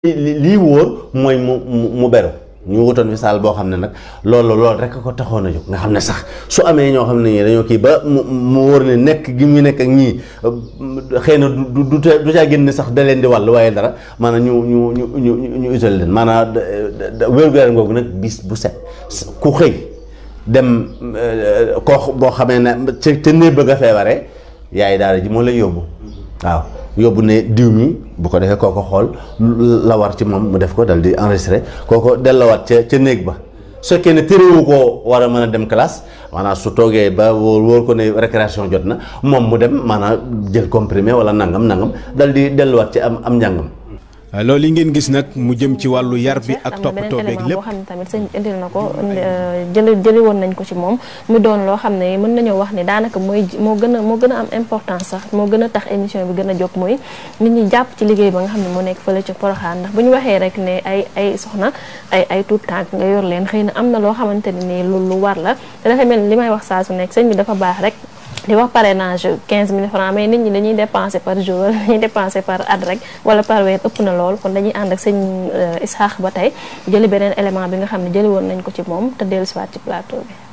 lii wóor mooy mu mu beru ñu wutoon fi saal boo xam ne nag loolu loolu rek ko taxoon a jóg nga xam ne sax su amee ñoo xam ne ñii dañoo kii ba mu mu wóor ne nekk gi mu nekk ak ñii xëy na du du du caa génn sax da leen di wàll waaye dara maanaam ñu ñu ñu ñu ñu isolé leen maanaam wér-gu-yaram googu nag bis bu set ku xëy dem koo boo xamee ne ca ca néeg bëgg a feebaree yaay daara ji moo lay yóbbu waaw. yóbbu ne diw mi bu ko defee kooko xool la war ci moom mu def ko dal di enregistré kooko delloowaat ca ca néeg ba su fekkee ne téréwu koo war a mën a dem classe maanaam su toogee ba wóor wóor ko ne récréation jot na moom mu dem maanaam jël comprimé wala nangam nangam dal di delluwaat ci am am njàngam. loolu yi ngeen gis nag mu jëm ci wàllu yar bi ak toppatoo beeg lépp boo xam ne tamit sëñ indil na ko jëli jëli woon nañ ko ci moom mu doon loo xam ne mën nañoo wax ni daanaka mooy moo gën a moo gën a am importance sax moo gën a tax émission bi gën a jóg mooy nit ñi jàpp ci liggéey ba nga xam ne moo nekk fële ci Porokhane ndax bu ñu waxee rek ne ay ay soxna ay ay tuut tànk nga yor leen xëy na am na loo xamante ne nii lu lu war la te dafa mel ni li may wax saa su nekk sëñ bi dafa baax rek di wax parrainage 15000 francs mais nit ñi dañuy dépenser par jour dañuy dépenser par at rek wala par weer ëpp na lool kon dañuy ànd ak sëñ Isaax ba tey jëli beneen élément bi nga xam ne jëli woon nañ ko ci moom te dellu siwaat ci plateau bi.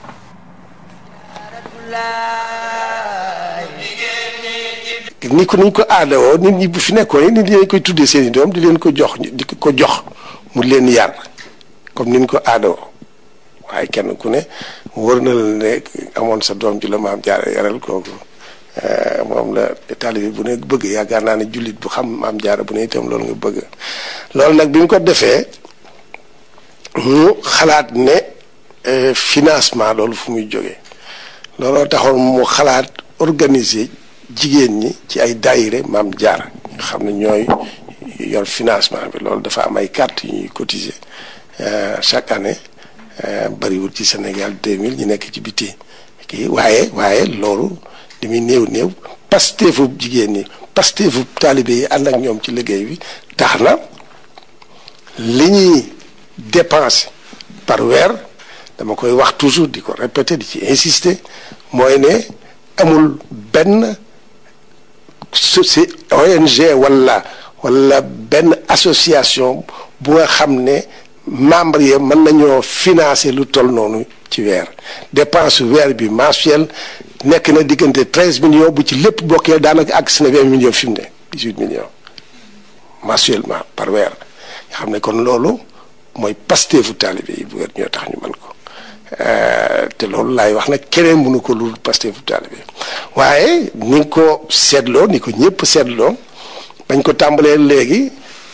ni ko niñ ko aadawoo nit ñi bu fi nekkoon nit ñi dañ koy tuddee seen i doom di leen ko jox di ko jox mu leen yar comme niñ ko aadawoo waaye kenn ku ne wër na la ne amoon sa doom ju la maam jaara yaral kooku moom la taalibe bu ne bëgg yaakaar naa ne jullit bu xam maam jaara bu ne itam loolu nga bëgg loolu nag bi mu ko defee mu xalaat ne financement loolu fu muy jógee looloo taxoon mu xalaat organiser jigéen ñi ci ay daayire maam jaara nga xam ne ñooy yor financement bi loolu dafa am ay carte yu ñuy cotiser chaque année bariwul ci Sénégal 2000 ñu nekk ci biti kii waaye waaye loolu li muy néew néew pasteefu jigéen ñi pasteefu taalibe yi ànd ak ñoom ci liggéey bi tax na li ñuy dépenser par weer dama koy wax toujours di ko répéter di ci insister mooy ne amul benn soci ONG wala wala benn association bu nga xam ne membre yi mën nañoo financer lu toll noonu ci weer dépense weer bi mensuel nekk na diggante treize millions bu ci lépp bokkee daanaka ak si na vingt millions fi mu ne dix huit millions mensuellement par weer nga xam ne kon loolu mooy pasteefu taalibe yi bu weer ñoo tax ñu mën ko te loolu laay wax nag keneen mënu ko lu pasteefu taalibe waaye ni ko seetloo ni ko ñëpp seetloo bañ ko tàmbalee léegi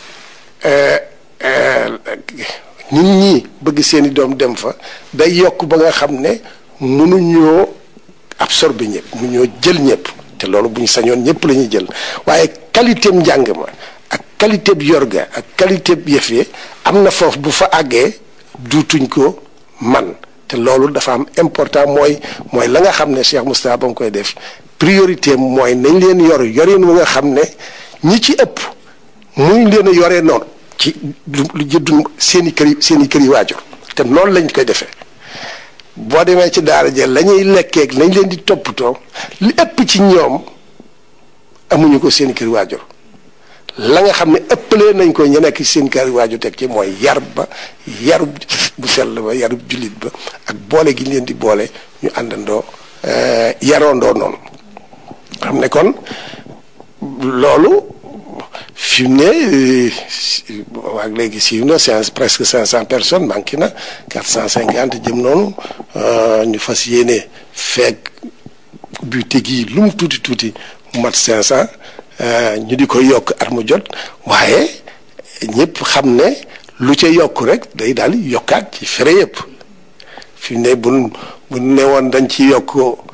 nit ñi bëgg seeni doom dem fa day yokk ba nga xam ne mënuñoo absorber ñëpp mënuñoo jël ñëpp te loolu bu ñu sañoon ñëpp la ñuy jël waaye qualité njàng ma ak qualité bi yorga ak qualité bi yëf yi am na foofu bu fa àggee duutuñ ko man te loolu dafa am important mooy mooy la nga xam ne Cheikh Moustapha ba nga koy def priorité mooy nañ leen yor yorin wu nga xam ne ñi ci ëpp muñ leen a yoree noonu ci lu jëddun seen i kër yi seen i kër yi waajur te noonu lañ koy defee boo demee ci daara ja la ñuy lekkeeg lañ leen di toppatoo li ëpp ci ñoom amuñu ko seen i kër waajur la nga xam ne ëppalee nañ ko ñu nekk seen kër waajur teg ci mooy yar ba yarub bu sell ba yarub jullit ba ak boole gi leen di boole ñu àndandoo yaroondoo noonu xam ne kon loolu fi mu ne waag léegi siiw na c'est presque cinq cent personnes manqué na quatre cent cinquante jëm noonu ñu fas yéene feeg buté gi lu mu tuuti tuuti mu mat cinq cent ñu di ko yokk at mu jot waaye ñëpp xam ne lu ca yokk rek day daal yokkaat ci fere yëpp fi mu ne bu bu ne woon dañ ci yokk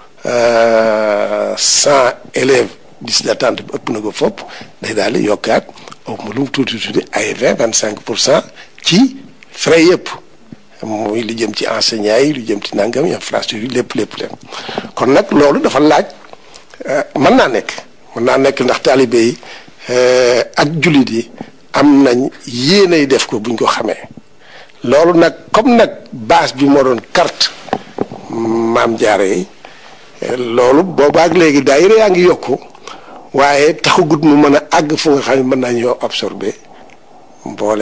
cent élèves liste d'attente bi ëpp na ko fopp day daal di yokkaat au mu lu mu tuuti tuuti ay vingt vingt cinq pour cent ci frais yëpp muy lu jëm ci enseignants yi lu jëm ci nangam infrastructure yi lépp lépp lépp kon nag loolu dafa laaj mën naa nekk mën naa nekk ndax taalibe yi ak jullit yi am nañ yéenay def ko buñ ko xamee loolu nag comme nag base bi moo doon carte maam jaare yi loolu boobaak léegi daayira yaa ngi yokku waaye taxagut mu mën a àgg fu nga xam ne mën naa ñoo absorbé mboole